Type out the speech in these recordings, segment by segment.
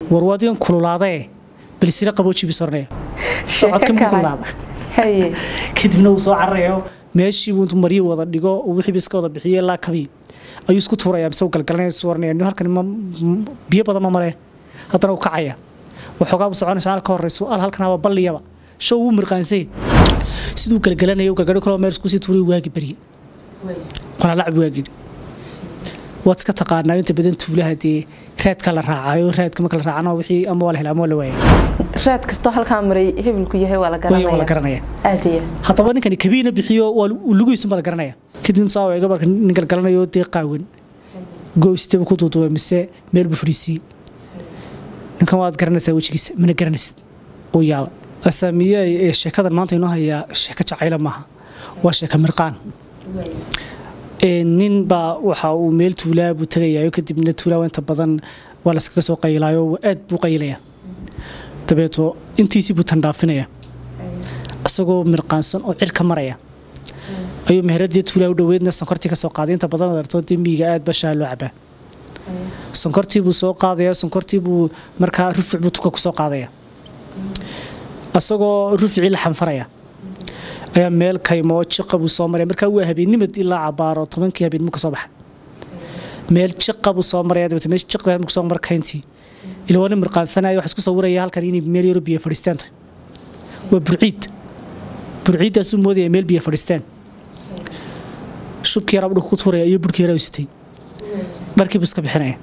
war waadigan kululaadee balisira qaboojibi sornaya socodka ma kululaada haye kadibna uu soo cararayo meeshiibuu intuu maryo wada dhigo wixiiba iska wada bixiyo ilaa kabii ayuu isku tuuraya mise uu galgalanaya isu waranaya nin halkan ma biyo badan ma male haddana uu kacaya waxoogaa buu soconaysa halka horeyso al halkanaba balliyaba show wuu mirqaansay siduu galgalanaya uu galgalo kaloo meel isku sii tuuriyo waagi barye qanalacbi waagi waad iska taqaanaa inta badan tuulaha dee raadka la raacayo raadka marka la raacana wixii ama waa la helaa ama waa la waaya raad kastoo halkaa maray hebelku yahay waa la Way- waa la garanaya garanaya aad iyo haddaba ninkani kabiina bixiyo waa lugiisun baa la garanaya kadib saa eega marka nin galgalanayo dee qaawan goystaba ku duuduubay mise meel buu fadhiisiiyey ninkan waad garanaysaa wejigiisa mana garanaysid uu yaaba asaamiye ee sheekadan maanta inoo hayaa sheeko jacayla maaha waa sheeka mirqaan Ee, nin baa waxa uu meel tuulaa buu tagayayo kadibna tuulaa inta badan waa laskaga soo qaylaayo aad buu qaylaya dabeeto intiisii buu tandhaafinaya isagoo mirqaansan oo cirka maraya ayuu meheradii tuulaa u dhoweedna sonkortii ka soo qaaday inta badan adartoo dee miyiga aad bashaa loo cabaa sonkortii buu soo qaadaya sonkortii buu markaa rufic buu tuka ku soo qaadaya isagoo ruficii la xanfaraya ayaa meel kaymoo jiqa buu soo maraya markaa waa habeennimad ilaa cabaaro tobankii habeenimo ka soo baxa meel jiqa buu soo maraya dabeete meesha jiqda markuu soo mara kayntii ila waa nin mirqaansanaya waxaa isku sawiraya halkan inay meel yaro biyo fadhiistaan tahay waa burciid burciiddaasuu moodaya meel biyo fadhiistaan shubkii yaraa dhulka ku tuuraya iyo burkii yaraa u sitay dharkii buu iska bixinaya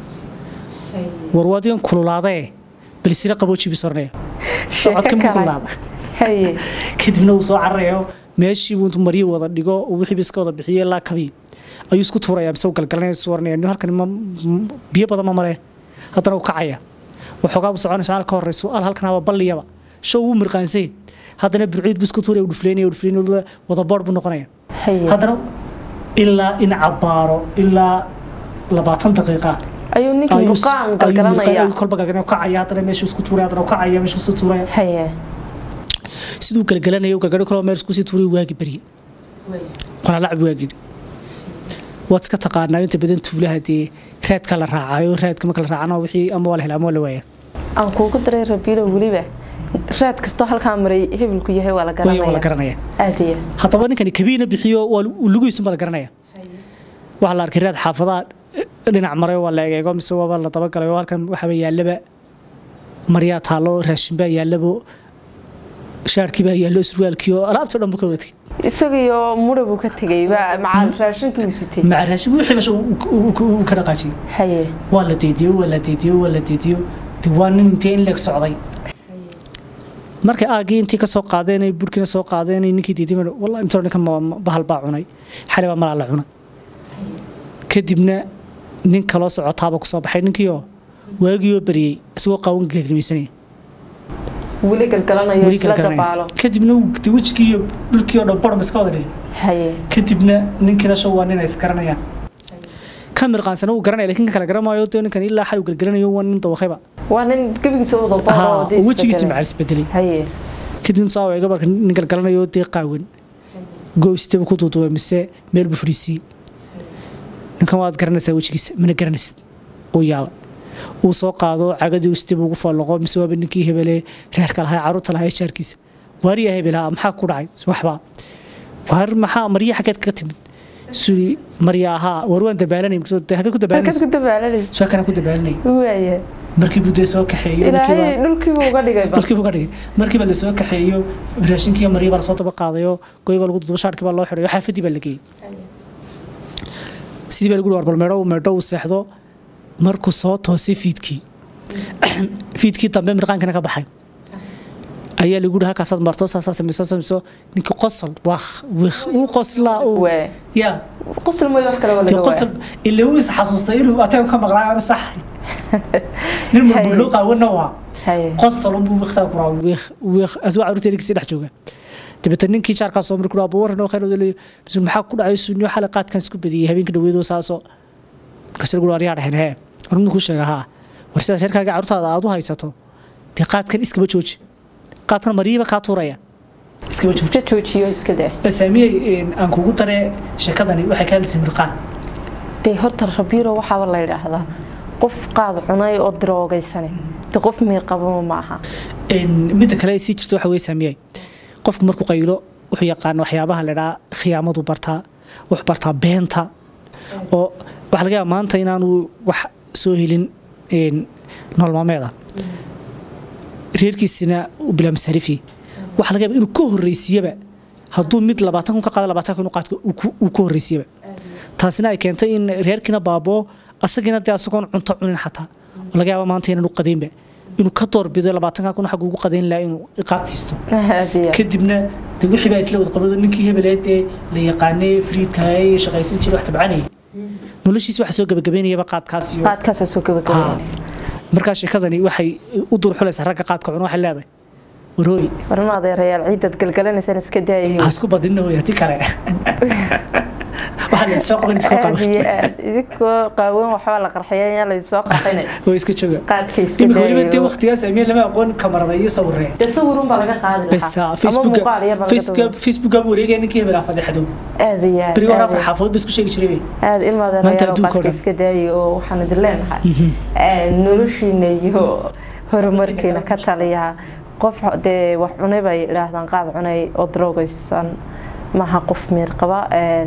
war waadigan kululaadee balisira qaboojibi sornaya socodka ma kululaada haye kadibna uu soo cararayo meeshiibuu intuu maryo wada dhigo wixiiba iska wada bixiyo ilaa kabii ayuu isku tuuraya mise uu galgalanaya isu waranaya nin halkan ma biyo badan ma male haddana uu kacaya waxoogaa buu soconaysa halka horeyso al halkanaba balliyaba show wuu mirqaansay haddana burciid buu isku tuuraya uu dhufleynaya uu dhufleynaya wada boodh buu noqonaya haye haddana ilaa in cabaaro ilaa labaatan daqiiqa ayuu ninkii ayuu murqaan ayuu galgalanaya ayuu kolba galgalanaya kacaya haddana meesha isku tuuraya haddana uu kacaya meesha isku tuuraya haye siduu galgalanaya uu galgalo kaloo meel isku sii tuuriyo waagi barye qanalacbi waagi waad iska taqaanaa inta badan tuulaha dee raadka la raacayo raadka marka la raacana wixii ama waa la helaa ama waa la waaya aan kuugu daray rabiilo weliba raad kastoo halkaa maray hebelku yahay waa la Way- waa la garanaya garanaya aad iyo haddaba ninkani kabiina bixiyo waa lugiisun baa la garanaya waxaa la arkay raad xaafadaha dhinac maray waa la egeego mise waaba la dabagalay oo halkan waxaaba yaallaba maryaa taallo raashinbaa yaallabo shaarkiibaa yaallo surwaalkii oo alaabtii o dhan buu ka watay isagiyo mudha buu ka tegay baa macaal raashinkii uu sitay maca raashin wixii meesha uu- uu uu- uu ka dhaqaajiyey haye waa la deediyo waa la deediyo waa la deediyo de waa nin intee in leeg socday markay aagii intii ka soo qaadeen ay burkina soo qaadeen ay ninkii deediy walla intoo ninkan ma- ma- bahal baa cunay xalay baa malaa la cunay kadibna nin kaloo socotaaba ku soo baxay ninkiioo waagii oo bariyey isagoo qaawan geegnimaysanaya weli galgalanayo weli isla galgalanaya. dabaalo kadibna uu de wejigii iyo dhulkii oo dhan borom iska wada dhigay haye kadibna ninkiina show waa nin ay isgaranayaan ka mirqaansana wuu garanaya lakin ka kala garamaayo dee ninkan ilaa xal uu galgalanayo waa nin dawaqayba waa nin gebigiisa wada Haa, baaro oo wejigiisa macal isbedelay haye kadibna saa eega marka nin galgalanayo dee qaawan goystaba ku duuduubay mise meel buu fadhiisiiyey ninkan waad garanaysaa wejigiisa mana garanaysid uu yaaba uu soo qaado cagadii istaba ugu faallaqo mise waaba ninkii hebele reerka lahaa caruurta lahaa jaarkiisa waariya hebelaha maxaa ku dhacay waxbaa waar maxaa marya xaggeed kaga timid suri marya ahaa war waan dabaalanay hagee ku halkaad dabaalanaysa ku dabaalanay soo kana ku dabaalanay waaya markii buu dee soo kaxeeyo markii ilaahay baa- dhulkiiba uga dhigay ba markiiba ka dhigay markiiba la soo kaxeeyo raashinkii marya baa lasoo daba qaadayo goy baa lagu dudubo shaarkii baa loo xidhayo xaafadii baa la geeyey sidii baa lagu hi war bal meedho meedho uu seexdo markuu soo toosay fiidkii fiidkii dambe mirqaankana ka baxay ayaa lagu hi halkaasaad marto saasaa samayso samayso ninkii qosol waakh wikh uu qoslaa uu waa yaa qosol mooy wax kale waa dee laga qosol waaya ilaa uu is xasuustay inuu ateem ka maqlaa aanu sax nin marbudloo qaawana waa haye qosol unbuu wiktaa kuraa wikh wikh asoo caruurteeda kasii dhex jooga dabeetana ninkii jaarkaa soo markuu dhaabo waran oo khayr odolay bisu maxaa ku dhacay sunniyo xalay qaadkan isku badiyey habeenka dhaweedoo saasoo markaas lagu aryaa dhahen hee warmadu kuu sheega haa war sidaad reerkaaga caruurtaada aad u haysato dee qaadkan iskaba jooji qaadkan mariiba kaa tuuraya iskaba jooji iska joojiyo iska daa saamiyey aan kugu daree sheekadani waxay ka hadlaysay mirqaan dee horta rabiiro waxaaba la yidhaahdaa qof qaad cunay oo daroogaysane de qof miir qabama ma aha midda kale sii jirta waxa weye saamiyay qofku markuu qaylo wuxuu yaqaana waxyaabaha ladhaa khiyaamadu bartaa wuxuu bartaa beenta oo waxaa laga yaaba maanta inaanu wax soo helin nololmaameeda reerkiisina u bilaa masaarifi waxaa laga yaaba inuu ka horreysiiyaba hadduu mid labaatan kun ka qaada labaatan kun qaadka uu ka horreysiyaba taasina ay keentay in reerkiina baaboo asagiina dee asagoon cunto cunin xataa oo laga yaaba maanta inaanu qadaynba inuu ka doorbido labaatanka kun xagga ugu qadayn lahaa inuu iqaad siisto kadibna de wixii baa isla wada qabado ninkii hebeleed ee la yaqaanay friidkahay shaqaysan jiray wax tabcanayay noloshiisa waxa soo gabagabaynayaba qaadkaas iyo qaadkaasa soo gabagabaynaya markaa sheekadani waxay u durxulaysaa ragga qaadka cuna waxay leedahay warooy warma adeerayaal ciidad galgalanaysaan iska daayayo ha isku badinna hooy haddii kale waxaa la soo qaban iskoo aad qaban iyo aad idinkoo qaawan waxbaa la qarxiyay ayaa laysoo qarxinay oo iska jooga qaadka iska imika weliba dee daayayo waqtigaas ameen lama aqoon kamarada iyo sawiree dee sawirun baa laga qaadi bes lahaa ama facebook muuqaal yar baa laga facebook facebook wareegaya ninkii hebel aa fadeexadow aad iyo aad beriga hore aad afar iyo xaafadood ba isku sheegi jiray aad ilma Maanta adeerayaal adduunka oo qaadka dhan. iska daayay oo waxaan idin leenahay noloshiina iyo horumarkiina ka taliya qof dee wax cunay bay idhaahdaan qaad cunay oo daroogaysan maaha qof miir qaba een,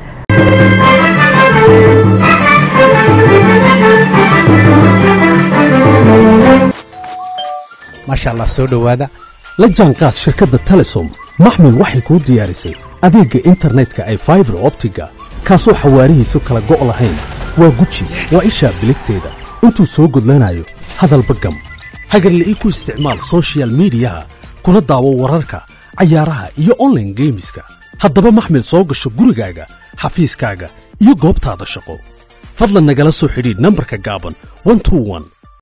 maasha allah soo dhowaada la jaanqaad shirkadda telesom maxmil waxay kuu diyaarisay adeegga internetka ay faibar optiga kaasoo xawaarihiisu kala go' lahayn waa guji waa ishaa biligteeda intuu soo gudlanayo hadalba gam hagarla'ii ku isticmaal soshiyal miidiyaha kuna daawo wararka cayaaraha iyo online geemiska haddaba maxmil soo gasho gurigaaga xafiiskaaga iyo goobtaada shaqo fadlan nagala soo xidhiidh nambarka gaaban 121